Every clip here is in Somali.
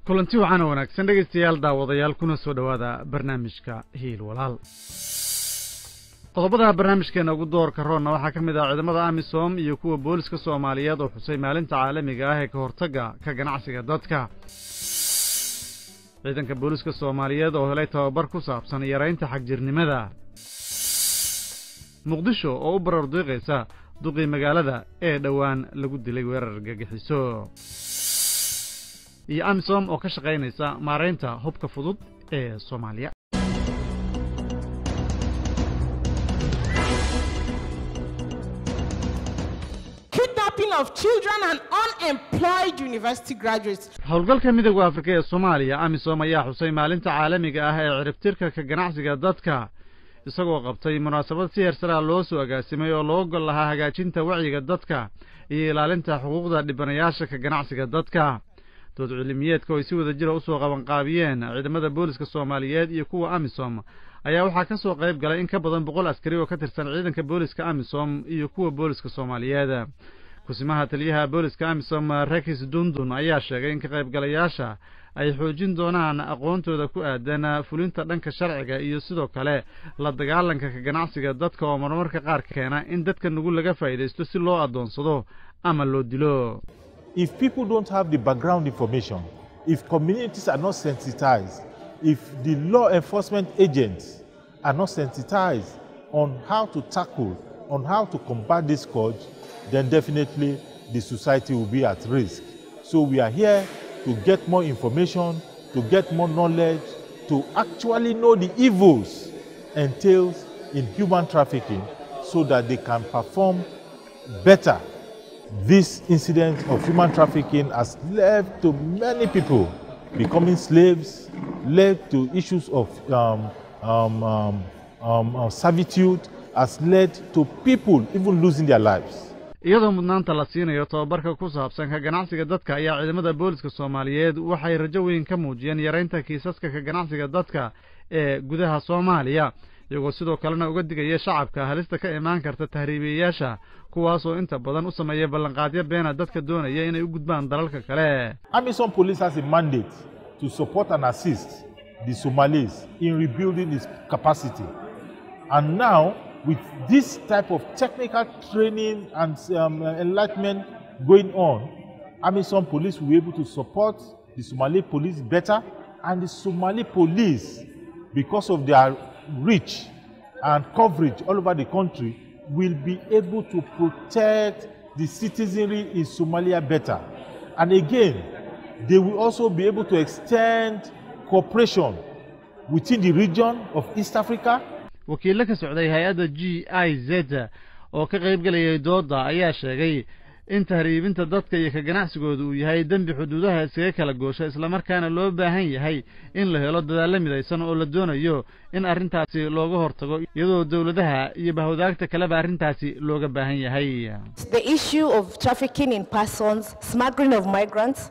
kulanti waxaana wanaagsan dhegaystayaal daawadayaal kuna soo dhowaada barnaamijka hiil walaal qodobada barnaamijkeena ugu doorka roonna waxaa ka mid ah ciidamada amisom iyo kuwa booliska soomaaliyeed oo xusay maalinta caalamiga ah ee ka hortagga ka ganacsiga dadka ciidanka booliska soomaaliyeed oo helay tababar ku saabsan yaraynta xagjirnimada muqdisho oo u barar diiqaysa duqii magaalada ee dhowaan lagu dilay weerar gagixiso iyo amisom oo ka shaqaynaysa maaraynta hubka fudud ee soomaaliya kidnapping of children and unemployed university graduates. howlgalka midooda afrika ee soomaaliya amisom ayaa xusay maalinta caalamiga ah ee ciribtirka ka ganacsiga dadka isagoo qabtay munaasabad si heersaraa loo soo agaasimay oo loo gol lahaa hagaajinta wacyiga dadka iyo ilaalinta xuquuqda dhibanayaasha ka ganacsiga dadka dood cilimiyeedka oo ay si wada jira usoo qabanqaabiyeen ciidamada booliska soomaaliyeed iyo kuwa amisom ayaa waxaa ka soo qayb galay in ka badan boqol askari oo ka tirsan ciidanka booliska amisom iyo kuwa booliska soomaaliyeed kusimaha taliyaha booliska amisom rekis dundun ayaa sheegay in ka qaybgalayaasha ay xoojin doonaan aqoontooda ku aadan fulinta dhanka sharciga iyo sidoo kale la dagaalanka ka ganacsiga dadka oo marmarka qaar keena in dadka nugul laga faa'iidaysto si loo addoonsado ama loo dilo if people don't have the background information, if communities are not sensitized, if the law enforcement agents are not sensitized on how to tackle, on how to combat this scourge, then definitely the society will be at risk. So we are here to get more information, to get more knowledge, to actually know the evils entails in human trafficking so that they can perform better this incident of human trafficking has led to many people becoming slaves, led to issues of um, um, um, um, uh, servitude, has led to people even losing their lives. iyadoo mudnaanta la siinayo tobabarka ku saabsan ka ganacsiga dadka ayaa ciidamada booliska soomaaliyeed waxay rajo weyn ka muujiyeen yaraynta kiisaska ka ganacsiga dadka ee gudaha soomaaliya iyagoo sidoo kalena uga digaya shacabka halista ka imaan karta tahriibiyayaasha kuwaasoo inta badan u sameeya ballanqaadyo beena dadka doonaya inay u gudbaan dalalka kale Amazon Police has a mandate to support and assist the Somalis in rebuilding its capacity. And now, with this type of technical training and um, enlightenment going on, Amazon Police will be able to support the Somali police better, and the Somali police, because of their reach and coverage all over the country, will be able to protect the citizenry in Somalia better. And again, they will also be able to extend cooperation within the region of East Africa wakiillo ka socday hay-adda g i z oo ka qayb gelayay doodda ayaa sheegay in tahriibinta dadka iyo ka ganacsigooda uu yahay dembi xuduudaha iskaga kala goosha islamarkaana loo baahan yahay in la helo dadaalla midaysan oo la doonayo in arrintaasi looga hortago iyadoo dowladaha iyo bahwadaagta kaleba arrintaasi looga baahan yahay The issue of trafficking in persons, smuggling of migrants,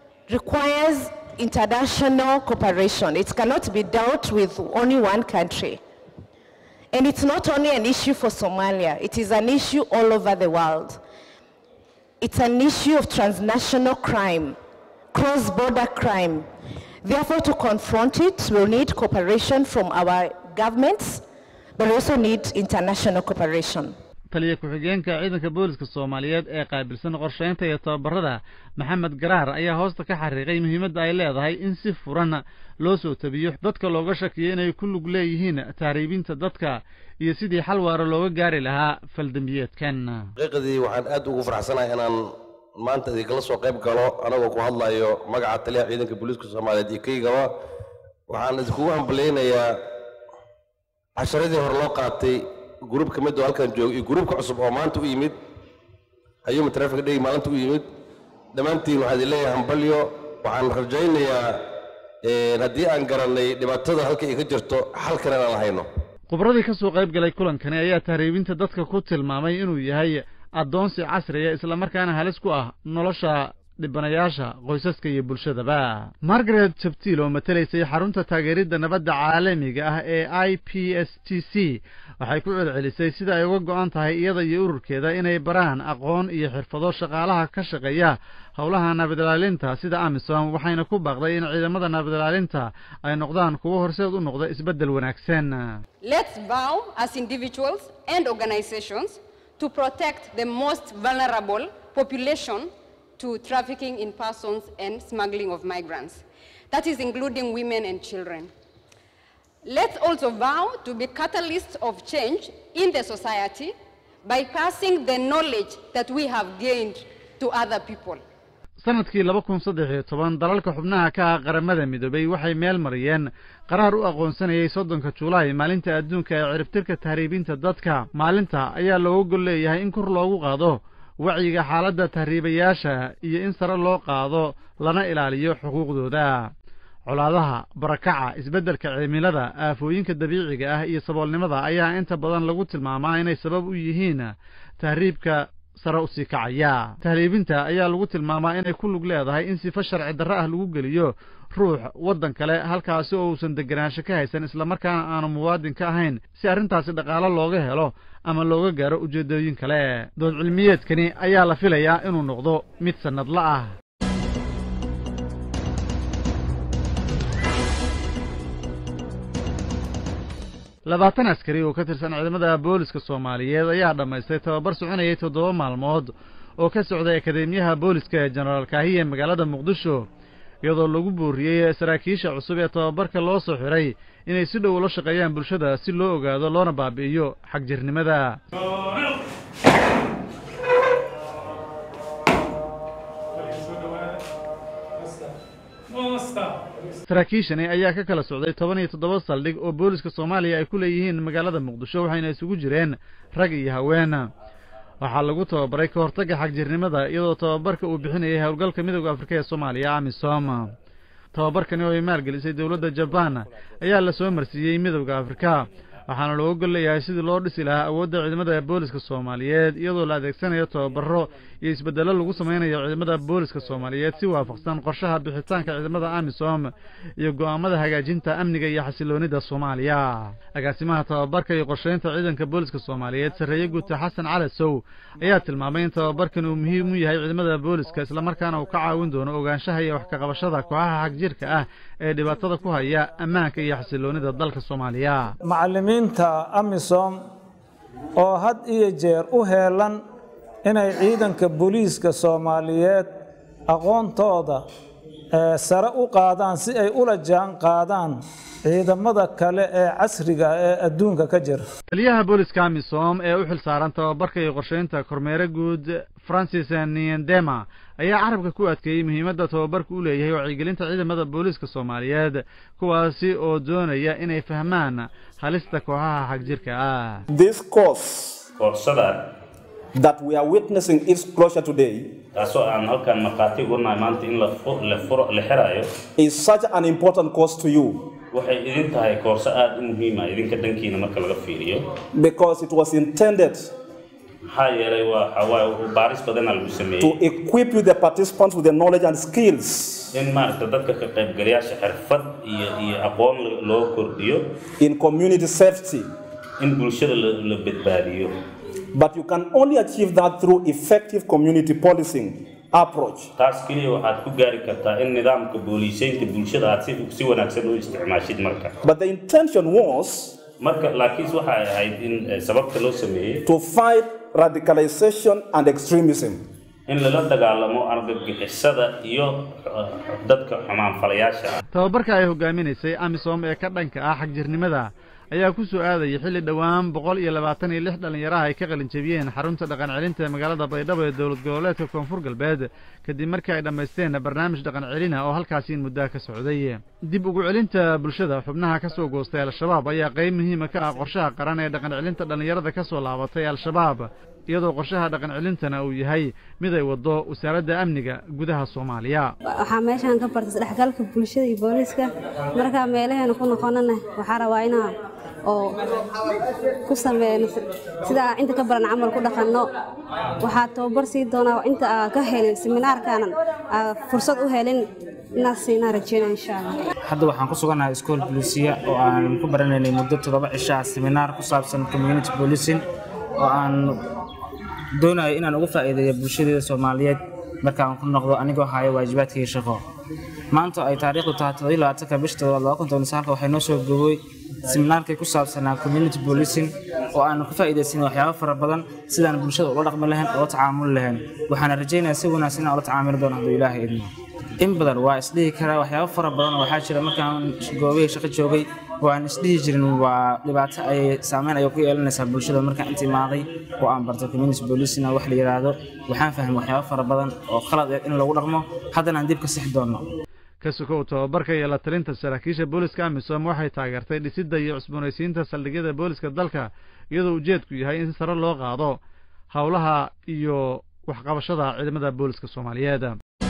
requires international cooperation. It cannot be dealt with only one country. And it's not only an issue for Somalia, it is an issue all over the world. It's an issue of transnational crime, cross-border crime. Therefore, to confront it, we'll need cooperation from our governments, but we also need international cooperation. taliya ku-xigeenka ciidanka booliska soomaaliyeed ee qaabilsan qorsheynta iyo tababarada maxamed garaar ayaa hoosta ka xariiqay muhiimadda ay leedahay in si furan loo soo tabiyo dadka looga shakiyo inay ku lug leeyihiin tahriibinta dadka iyo sidii xal waara looga gaari lahaa faldembiyeedkan xaqiiqdii waxaan aad ugu faraxsanahay inaan maanta idinkala soo qayb galo anagoo ku hadlayo magaca taliyaha ciidanka booliiska soomaaliyeed iyo kaygaba waxaan idinkugu hambalaynayaa casharadii hore loo qaatay gruub ka mid oo halkan jooga iyo gruubka cusub oo maanta u yimid ayuuma traffic day maalinta u yimid dhammaantiin waxaan idin leeyahay hambalyo waxaan rajaynayaa haddii aan garannay dhibaatada halka ay ka jirto xalkan inaan hayno khubradii ka soo qayb galay kulankani ayaa tahriibinta dadka ku tilmaamay inuu yahay addoonsi casriya islamarkaana halis ku ah nolosha dhibanayaasha qoysaska iyo bulshadaba margaret jabtiil oo matelaysay xarunta taageeridda nabadda caalamiga ah ee i p s t c waxay ku celcelisay sida ay uga go-an tahay iyada iyo ururkeeda inay baraan aqoon iyo xirfado shaqaalaha ka shaqeeya howlaha nabadilaalinta sida amisom waxayna ku baaqday in ciidamada nabadilaalinta ay noqdaan kuwo horseed u noqda isbeddel wanaagsan Let's vow as individuals and organizations to protect the most vulnerable population to trafficking in persons and smuggling of migrants. That is including women and children. Let's also vow to be catalysts of change in the society by passing the knowledge that we have gained to other people. sanadkii laba kun saddex iyo toban dalalka xubnaha ka ah qaramada midoobay waxay meel mariyeen qaraar u aqoonsanayay soddonka julaay maalinta adduunka ee ciribtirka tahriibinta dadka maalinta ayaa looga gol leeyahay in kor loogu qaado wacyiga xaaladda tahriibayaasha iyo in sare loo qaado lana ilaaliyo xuquuqdooda colaadaha barakaca isbeddelka cimilada aafooyinka dabiiciga ah iyo saboolnimada ayaa inta badan lagu tilmaamaa inay sabab u yihiin tahriibka sare usii kacaya tahriibinta ayaa lagu tilmaamaa inay ku lug leedahay in sifo sharci darre ah lagu geliyo ruux waddan kale halkaasi oo uusan deganaansho ka haysan islamarkaana aanu muwaadin ka ahayn si arrintaasi dhaqaalo looga helo ama looga gaaro ujeeddooyin kale dood cilmiyeedkani ayaa la filayaa inuu noqdo mid sannadla ah labaatan askari oo ka tirsan ciidamada booliska soomaaliyeed ayaa dhammaystay tababar soconayay toddoba maalmood oo ka socday akadeemiyaha booliska ee jenaraal kaahiye magaalada muqdisho iyadoo lagu booriyey saraakiisha cusub ee tababarka loo soo xiray inay si dhow ula shaqeeyaan bulshada si loo ogaado loona baabi'iyo xagjirnimada saraakiishani ayaa ka kala socday toban iyo toddoba saldhig oo booliska soomaaliya ay ku leeyihiin magaalada muqdisho waxayna isugu jireen rag iyo haween waxaa lagu tababaray ka hortagga xagjirnimada iyadoo tababarka uu bixinayay howlgalka midooda afrika ee soomaaliya amisom tababarkani oo ay maalgelisay dowladda jabaan ayaa la soo marsiiyey midowda afrika waxaana looga gol leeyahay sidii loo dhisi lahaa awoodda ciidamada booliska soomaaliyeed iyadoo la adeegsanayo tababaro iyo isbeddello lagu samaynayo ciidamada booliska soomaaliyeed si waafaqsan qorshaha bixitaanka ciidamada amisom iyo go'aamada hagaajinta amniga iyo xasiloonida soomaaliya agaasimaha tababarka iyo qorshaynta ciidanka booliska soomaaliyeed sarreeye guuta xasan cali sow ayaa tilmaamay in tababarkan uu muhiim u yahay ciidamada booliska islamarkaana uu ka caawin doono ogaanshaha iyo wax kaqabashada kooxaha xagjirka ah ee dhibaatada ku haya ammaanka iyo xasiloonida dalka soomaaliya macallimiinta amisom oo had iyo jeer u heelan inay ciidanka booliiska soomaaliyeed aqoontooda sare u qaadaan si ay ula jaan qaadaan ciidamada kale ee casriga ee adduunka ka jira taliyaha booliska amisom ee u xil saaran tababarka iyo qorshaynta kormeere guud francis niendema ayaa carabka ku adkeeyey muhiimadda tababarku u leeyahay wacyigelinta ciidamada booliiska soomaaliyeed kuwaasi oo doonaya inay fahmaan halista kooxaha xagjirka ah This course koorsadan that we are witnessing its closure today taasoo aan halkan markhaati ugu nahay maanta in la fu- la furo la xiraayo is such an important course to you waxay idin tahay koorso aada u muhiima idinka dhankiina marka laga fiiriyo because it was intended maxaa yeelay waa waxawaaye baaris badanaa lagu to sameeyey equip you, the participants, with the knowledge and skills in maaragta dadka ka qaybgalayaasha xirfad iyo iyo aqoon lo- loo kordhiyo in community safety. in bulshada la la badbaadiyo But you can only achieve that through effective community policing approach. taas keliya waxaad ku gaari kartaa in nidaamka booliisaynta bulshada aad si si wanaagsan u isticmaashid marka But the intention was marka laakiin waxay ahayd in eh, sababta loo sameeyey to fight radicalization and extremism. in lala dagaalamo argagixisada iyo eh, dadka xumaanfalayaasha ah tababarka ay hogaaminaysay amisom ee ka dhanka ah xagjirnimada ayaa ku soo aadayay xilli dhowaan boqol iyo labaatan iyo lix dhallinyaraha ay ka qalin jebiyeen xarunta dhaqan celinta ee magaalada baydhabo ee dowlad goboleedka koonfur galbeed kadib markii ay dhammaysteen barnaamij dhaqan celina oo halkaasi in muddaha ka socday dib ugu celinta bulshada xubnaha ka soo goostay al-shabaab ayaa qayb muhiima ka ah qorshaha qaran ee dhaqan celinta dhallinyarada ka soo laabatay al-shabaab iyadoo qorshaha dhaqan celintana uu yahay mid ay waddo wasaaradda amniga gudaha soomaaliya waxaa meeshaan ka bartay isdhexgalka bulshada iyo booliiska markaa meelaheena ku noqonana waxaa rabaa inaa oo ku sameeyno sida aan inta ka baran camal ku dhaqanno waxaa tababar sii doonaa inta aa ka helin seminaarkaanan aa fursad u helin inaad siinaa rajeynaa insha allah hadda waxaan ku sugannahay iskool bolisiya oo aan ku baranaynay muddo toddoba cishaa seminaar ku saabsan community policing oo aan doonayo inaan uga faa'iideeyo bulshadeeda soomaaliyeed markaan ku noqdo anigoo haya waajibaadkii shaqo maanta ay taariikhdu tahay toddoba labaatanka bisha toddobaad laba kun toban saalka waxay noo soo gobowey seminaarkii ku saabsanaa community policing oo aanu ka faa'iidaysanay waxyaabo fara badan sidaan bulshada ula dhaqmi lahayn oo tacaamuli lahayn waxaana rajaynayaa si wanaagsan inaan ula tacaamuli doono hadduu ilaahay idmo in badan waa isdhihi karaa waxyaabo fara badan oo waxaa jira markaan goobihii shaqo joogay oo aan isdhihi jirin waa dhibaato ay saameyn ayay ku yeelanaysaa bulshada markaan inta imaaday oo aan bartay community policing wax la yidhaahdo waxaan fahmay waxyaabo fara badan oo khalad ah in lagu dhaqmo haddana aan dib ka sixi doonno ka sukow tababarka iyo la talinta saraakiisha booliska amisom waxay taageertay dhisidda iyo cusboonaysiinta saldhigyada booliska dalka iyadoo ujeedku yahay in si sare loo qaado howlaha iyo waxqabashada ciidamada booliska soomaaliyeed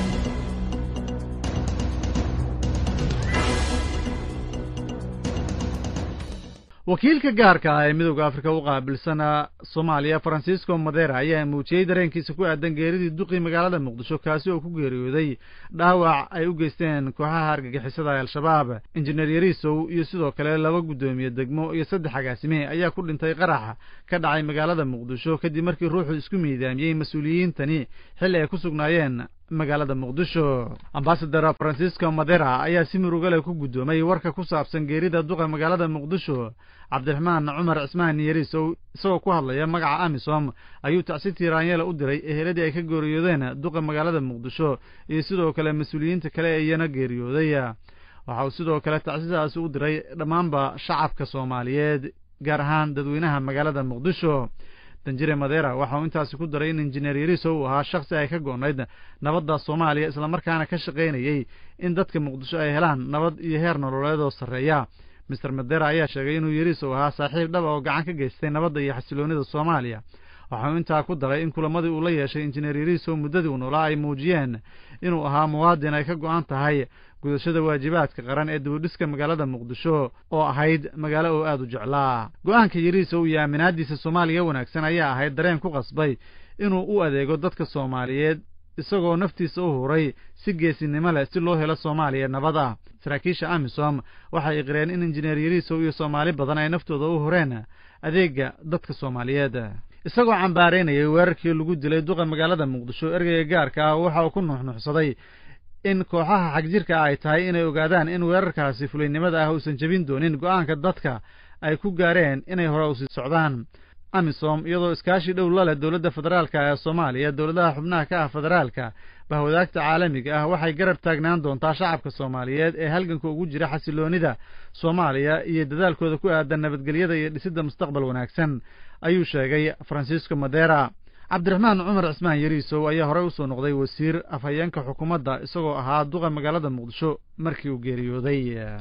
wakiilka gaarka ah ee midowda afrika u qaabilsana soomaaliya francisco madera ayaa muujiyey dareenkiisa ku aadan geeridii duqii magaalada muqdisho kaasi oo ku geeriyooday dhaawac ay u geysteen kooxaha argagixisada ee al-shabaab injineer yariisow iyo sidoo kale laba guddoomiye degmo iyo saddex agaasime ayaa ku dhintay qarax ka dhacay magaalada muqdisho kadib markii ruuxu isku miidaamiyey mas-uuliyiintani xilli ay ku sugnaayeen magaalada muqdisho ambasador francisco madera ayaa si murugale ku guddoomay warka ku saabsan geerida duqa magaalada muqdisho cabdiraxmaan cumar cismaan yariisow isagoo ku hadlaya magaca amisom ayuu tacsi tiiraanyela u diray eheladii ay ka geeriyoodeen duqa magaalada muqdisho iyo sidoo kale mas-uuliyiinta kale ee iyana geeriyooday waxa uu sidoo kale tacsidaasi u diray dhammaanba shacabka soomaaliyeed gaar ahaan dadweynaha magaalada muqdisho danjire madera waxa uu intaasi ku daray in injineer yariiso uu ahaa shakhsi ay ka goonayd nabadda soomaaliya islamarkaana ka shaqaynayey in dadka muqdisho ay helaan nabad iyo heer nololeed oo sarreeya mister madera ayaa sheegay inuu yariiso ahaa saaxiib dhaba oo gacan ka geystay nabadda iyo xasiloonida soomaaliya waxa uu intaa ku daray in kulamadii uu la yeeshay injineer yariiso muddadii uu noolaa ay muujiyeen inuu ahaa muwaadin ay ka go-an tahay gudashada waajibaadka qaran ee dibudhiska magaalada muqdisho oo ahayd magaalo oo aada u jeclaa go-aanka yariisow iyo aaminaadiisa soomaaliya wanaagsan ayaa ahayd dareen ku qasbay inuu u adeego dadka soomaaliyeed isagoo naftiisa u huray si geesinimo leh si loo helo soomaaliya nabad ah saraakiisha amisom waxay iqireen in injineer yariisow iyo soomaali badan ay naftooda u horeen adeega dadka soomaaliyeed isagoo cambaaraynayay weerarkii lagu dilay duqa magaalada muqdisho ergeyga gaarka ah waxa uu ku nuxnuxsaday in kooxaha xagjirka ay tahay inay ogaadaan in weerarkaasi fulaynimada ah uusan jebin doonin go-aanka dadka ay ku gaareen inay hore usii socdaan amisom iyadoo iskaashi dhow la leh dowladda federaalka ee soomaaliya dowladaha xubnaha ka ah federaalka bahwadaagta caalamiga ah waxay garab taagnaan doontaa shacabka soomaaliyeed ee halganka ugu jira xasiloonida soomaaliya iyo dadaalkooda ku aadan nabadgelyada iyo dhisidda mustaqbal wanaagsan ayuu sheegay francisco madera cabdiraxmaan cumar cismaan yariisow ayaa horey usoo noqday wasiir afhayeenka xukuumadda isagoo ahaa duqa magaalada muqdisho markii uu geeriyooday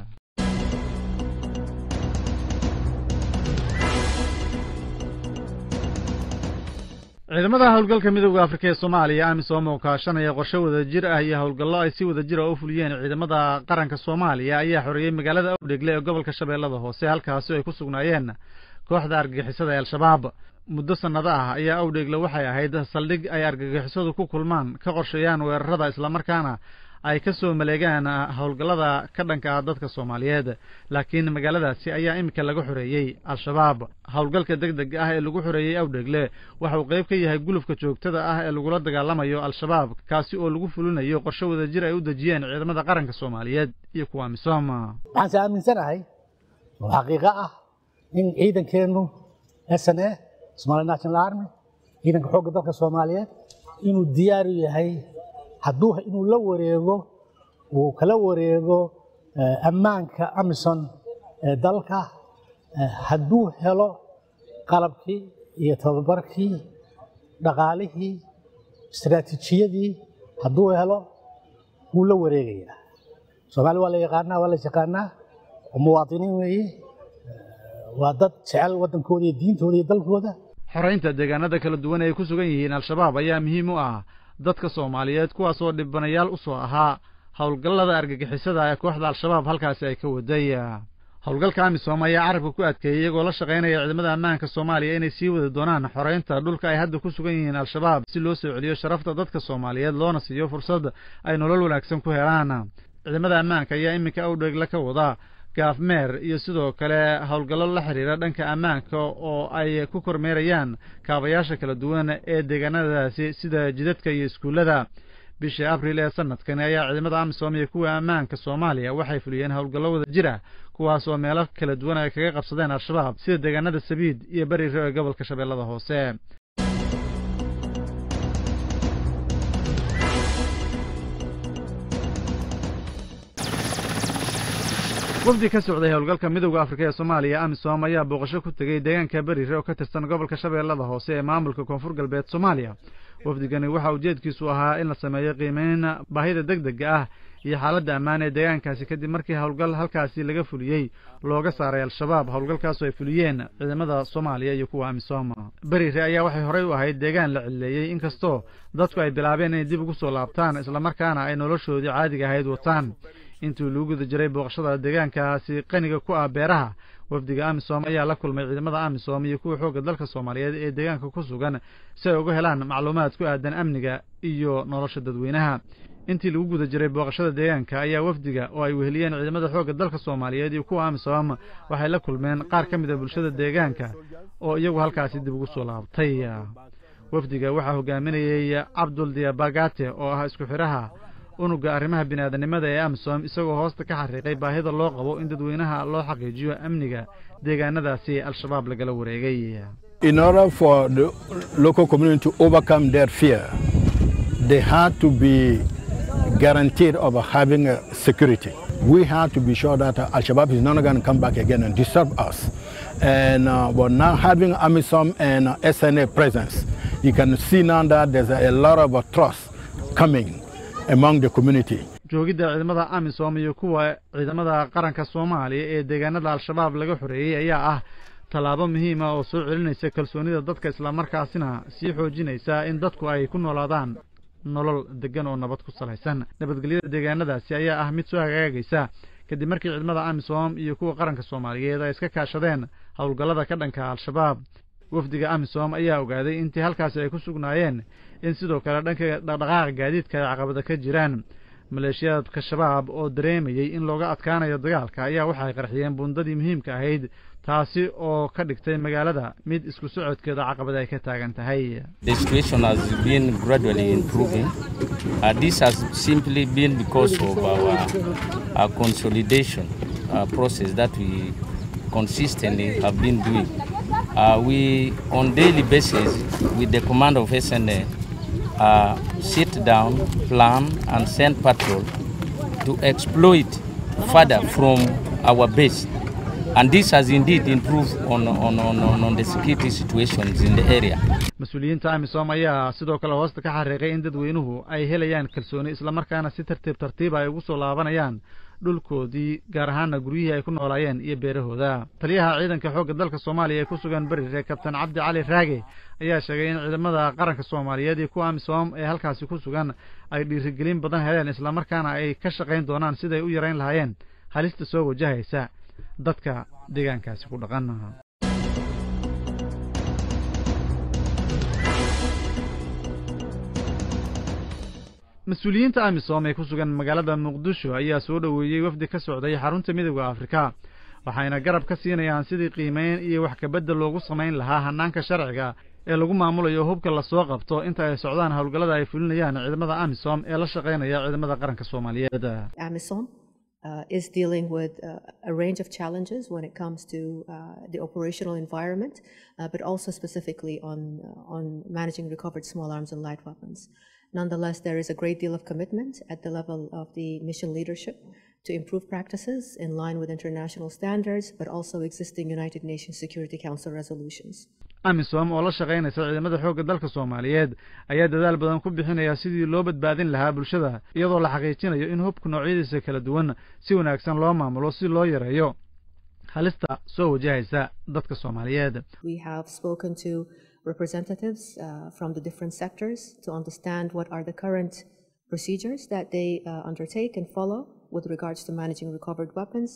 ciidamada howlgalka midowda afrika ee soomaaliya amisom oo kaashanaya qorshe wadajir ah iyo howlgallo ay si wadajir a u fuliyeen ciidamada qaranka soomaaliya ayaa xoreeyey magaalada awdhegle ee gobolka shabeellada hoose halkaasi ay ku sugnaayeen kooxda argagixisada ee al-shabaab muddo sannado ah ayaa awdheegle waxay ahayd saldhig ay argagixisadu ku kulmaan ka qorsheeyaan weerarada islamarkaana ay ka soo maleegaan howlgallada ka dhanka ah dadka soomaaliyeed laakiin magaaladaasi ayaa iminka laga xoreeyey al-shabaab howlgalka deg deg ah ee lagu xoreeyey awdheegle waxa uu qayb ka yahay gulufka joogtada ah ee lagula dagaalamayo al-shabaab kaasi oo lagu fulinayo qorshe wadajir ay u dejiyeen ciidamada qaranka soomaaliyeed iyo kuwa misoom waxaanse aaminsanahay oo xaqiiqo ah in ciidankeennu s n a somali national army ciidanka xoogga dalka soomaaliyeed inuu diyaar u yahay hadduu inuu la wareego uu kala wareego ammaanka amison ee dalka hadduu helo qalabkii iyo tababarkii dhaqaalihii istaraatiijiyadii hadduu helo wuu la wareegayaa soomaali waa la yaqaanaa waa la yaqaanaa muwaadiniin weeye waa dad jecel waddankooda iyo diintooda iyo dalkooda xoraynta deegaanada kala duwan ay ku sugan yihiin al-shabaab ayaa muhiim u ah dadka soomaaliyeed kuwaasoo dhibanayaal u soo ahaa howlgallada argagixisada ee kooxda al-shabaab halkaasi ay ka waday howlgalka amisom ayaa carabka ku adkeeyey iyagoo la shaqaynaya ciidamada ammaanka soomaaliya inay sii wadi doonaan xoreynta dhulka ay hadda ku sugan yihiin al-shabaab si loo soo celiyo sharafta dadka soomaaliyeed loona siiyo fursad ay nolol wanaagsan ku helaan ciidamada ammaanka ayaa iminka awdheegla ka wada gaafmeer iyo sidoo kale howlgallo la xiriira dhanka ammaanka oo ay ku kormeerayaan kaabayaasha kala duwan ee deegaanadaasi sida jidadka iyo iskuullada bishii abril ee sanadkani ayaa ciidamada amisom iyo kuwa ammaanka soomaaliya waxay fuliyeen howlgallo wada jir ah kuwaas oo meelo kala duwan ay kaga qabsadeen al-shabaab sida deegaanada sabiid iyo beriiro ee gobolka shabeellada hoose wafdi ka socday howlgalka midowda afrika ee soomaaliya amisom ayaa booqasho ku tegey deegaanka berire oo ka tirsan gobolka shabeellada hoose ee maamulka koonfur galbeed soomaaliya wafdigani waxaa ujeedkiisu ahaa in la sameeyo qiimeyn baahida deg dega ah iyo xaaladda ammaan ee deegaankaasi kadib markii howlgal halkaasi laga fuliyey looga saaray al-shabaab howlgalkaasoo ay fuliyeen ciidamada soomaaliya iyo kuwa amisom berire ayaa waxay horey u ahayd deegaan la cilleeyey inkastoo dadku ay bilaabeen inay dib ugu soo laabtaan islamarkaana ay noloshoodii caadiga ahayd wataan intii lagu guda jiray booqashada deegaankaasi qaniga ku ah beeraha wafdiga amisom ayaa la kulmay ciidamada amisom iyo kuwa xoogga dalka soomaaliyeed ee deegaanka ku sugan si ay uga helaan macluumaad ku aadan amniga iyo nolosha dadweynaha intii lagu guda jiray booqashada deegaanka ayaa wafdiga oo ay weheliyeen ciidamada xoogga dalka soomaaliyeed iyo kuwa amisom waxay la kulmeen qaar ka mid a bulshada deegaanka oo iyagu halkaasi dib ugu soo laabtay wafdiga waxaa hogaaminayey cabdul diabagate oo ah isku xidhaha unuga arrimaha biniaadanimada ee amisom isagoo hoosta ka xariiqay baahida loo qabo in dadweynaha loo xaqiijiyo amniga deegaanadaasi al-shabaab lagala wareegay In order for the local community to overcome their fear, they had to be guaranteed of having uh, security. We had to be sure that uh, Al-Shabaab is not going to come back again and disturb us. And uh, but now having AMISOM and uh, SNA presence, you can see now that there's a, a lot of uh, trust coming among the community. joogidda ciidamada amisom iyo kuwa ciidamada qaranka soomaaliya ee deegaanada al-shabaab laga xoreeyey ayaa ah tallaabo muhiima oo soo celinaysa kalsoonida dadka islamarkaasina sii xoojinaysa in dadku ay ku noolaadaan nolol degan oo nabad ku salaysan nabadgelyada deegaanadaasi ayaa ah mid soo hagaagaysa kadib markii ciidamada amisom iyo kuwa qaranka soomaaliyeed ay iska kaashadeen howlgallada ka dhanka al-shabaab wafdiga amisom ayaa ogaaday intii halkaasi ay ku sugnaayeen in sidoo kale dhanka dhaqdhaqaaqa gaadiidka ay caqabada ka jiraan maleeshiyaadka shabaab oo dareemayey in looga adkaanayo dagaalka ayaa waxay qarxiyeen buundadii muhiimka ahayd taasi oo ka dhigtay magaalada mid isku socodkeeda caqabad ay ka taagan tahay The situation has been gradually improving. Uh, this has simply been because of our, our consolidation uh, process that we consistently have been doing. Uh, we, on daily basis, with the command of SNA, uh, sit down, plan, and send patrol to exploit further from our base. And this has indeed improved on, on, on, on, on the security situations in the area. mas-uuliyiinta amisom ayaa sidoo kale hoosta ka xariiqay in dadweynuhu ay helayaan kalsooni islamarkaana si tartiib tartiiba ay ugu soo laabanayaan dhulkoodii gaar ahaana guryihii ay ku noolaayeen iyo beerahooda taliyaha ciidanka xoogga dalka soomaaliya ee ku sugan berire kabtan cabdi cali raage ayaa sheegay in ciidamada qaranka soomaaliyeed iyo kuwa amisom ee halkaasi ku sugan ay dhiirigelin badan heleen islamarkaana ay ka shaqayn doonaan siday u yarayn lahaayeen halista soo wajahaysa dadka deegaankaasi ku dhaqan mas-uuliyiinta amisom ee ku sugan magaalada muqdisho ayaa soo dhoweeyey wafdi ka socday xarunta midooda afrika waxayna garab ka siinayaan sidii qiimeyn iyo wax kabedel loogu samayn lahaa hanaanka sharciga ee lagu maamulayo hubka lasoo qabto inta ay socdaan howlgallada ay fulinayaan ciidamada amisom ee la shaqaynaya ciidamada qaranka soomaaliyeed AMISOM uh, is dealing with uh, a range of challenges when it comes to uh, the operational environment, uh, but also specifically on, uh, on managing recovered small arms and light weapons. Nonetheless, there is a great deal of commitment at the level of the mission leadership to improve practices in line with international standards, but also existing United Nations Security Council resolutions. amisom oo la shaqaynaysa ciidamada xoogga dalka soomaaliyeed ayaa dadaal badan ku bixinaya sidii loo badbaadin lahaa bulshada iyadoo la xaqiijinayo in hubka noocyadiisa kala duwan si wanaagsan loo maamulo si loo yareeyo halista soo wajahaysa dadka soomaaliyeed We have spoken to representatives uh, from the different sectors to understand what are the current procedures that they uh, undertake and follow with regards to managing recovered weapons,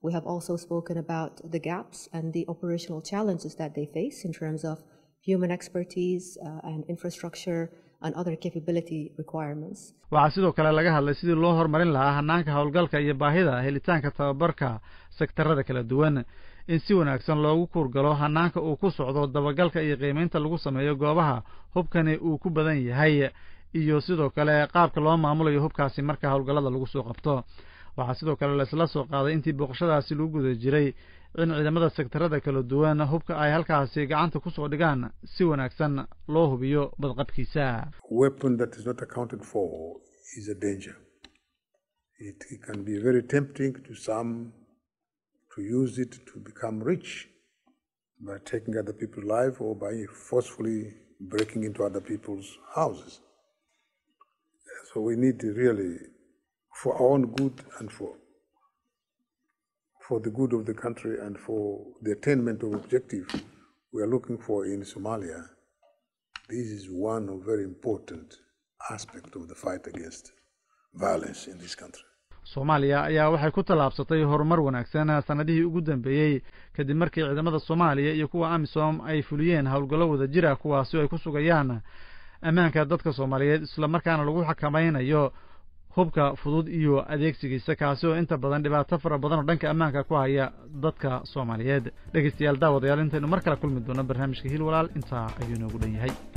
We have also spoken about the gaps and the operational challenges that they face in terms of human expertise uh, and infrastructure and other capability requirements. waxaa sidoo kale laga hadlay sidii loo horumarin lahaa hanaanka howlgalka iyo baahida helitaanka tababarka sektarada kala duwan in si wanaagsan loogu kuurgalo hanaanka uu ku socdo dabagalka iyo qiimaynta lagu sameeyo goobaha hubkani uu ku badan yahay iyo sidoo kale qaabka loo maamulayo hubkaasi marka howlgallada lagu soo qabto waxaa sidoo kale laisla soo qaaday intii booqashadaasi lagu guda jiray in ciidamada sektarada kala duwan hubka ay halkaasi gacanta kusoo dhigaan si wanaagsan loo hubiyo badqabkiisa weapon that is not accounted for is a danger. It can be very tempting to some to use it to become rich by taking other people's life or by forcefully breaking into other people's houses. So we need to really, for our own good and for for the good of the country and for the attainment of objective we are looking for in Somalia, this is one of very important aspect of the fight against violence in this country. soomaaliya ayaa waxay ku tallaabsatay horumar wanaagsan sanadihii ugu dambeeyey kadib markii ciidamada soomaaliya iyo kuwa amisom ay fuliyeen howlgallo wada jira kuwaasi oo ay ku sugayaan ammaanka dadka soomaaliyeed islamarkaana lagu xakamaynayo hubka fudud iyo adeegsigiisa kaasi oo inta badan dhibaato fara badan oo dhanka ammaanka ku haya dadka soomaaliyeed dhegeystayaal daawadayaal intaynu mar kale kulmi doono barnaamijka hiil walaal intaa ayuu inoogu dhan yahay